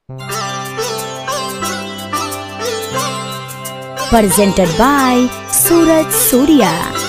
presented by Suraj Surya.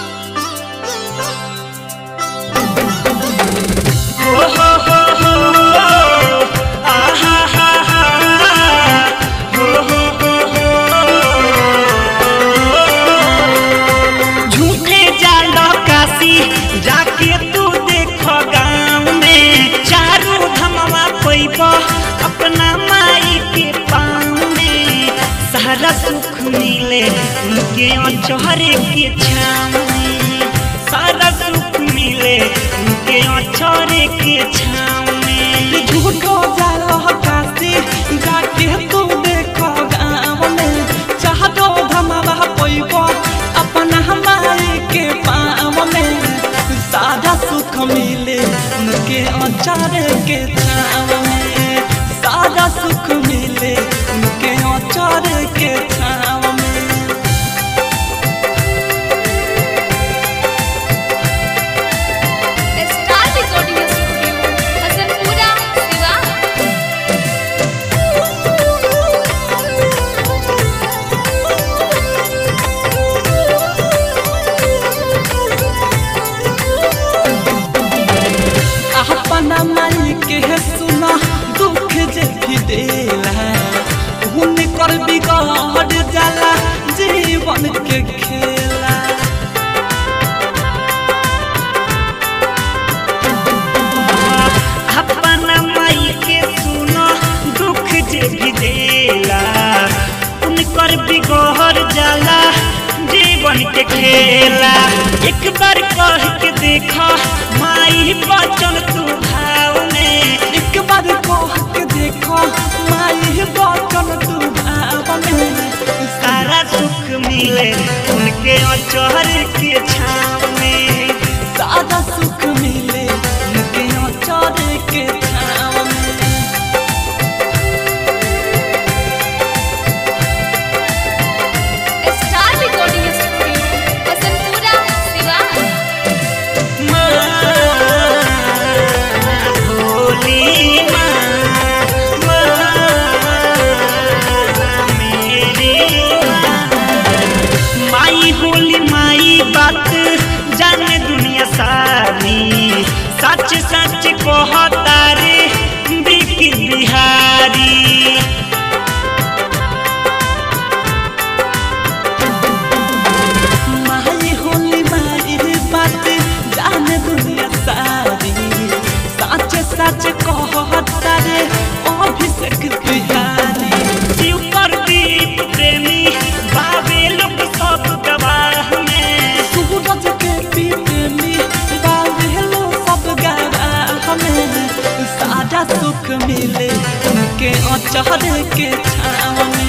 झूठे जालो काशी जाके तू देखो गाँव में चारू धमवा पैब अपना माई के पाँव में सारा सुख मिले उनके अचहरे के छाँव में सारा सुख मिले उनके अचहरे के छाँव में झूठो जालो काशी जाके तू देखो गाँव में चाहतो धमावा पैबो अपना हमारे के पाँव में सादा सुख मिले उनके अचार के छाँव में सादा सुख मिले उनके अचार के छाँव में star recording studio Hasanpura Siwan अपना माई के सुना दुख जे भी देला हुनकर बिगड़ जाला जीवन के खेला अपना माई के सुनो दुख जे भी देला उनकर बिगहर जाला जीवन के खेला एक बार कह के देखो माई बचन तू भाव में एक बार कह के देखो माई बचन तू भाव में सारा सुख मिले उनके अचहर के छाव में सादा सुख मिले उनके अचार के छाव में star recording studio Hasanpura Siwan भोली माँ, माँ, मेरी माँ। माई होली माई बात जाने दुनिया सारी सच सच कहता रे बिकी बिहारी माई होली माई बात जाने दुनिया सारी सच सच कहता रे अभिषेक बिहारी शिव प्रदीप प्रेमी बाबे लोग सब गवाह में सूरज के पीते में बावेलो सब गावा हमें सादा सुख मिले उनके अचहरे के छाव में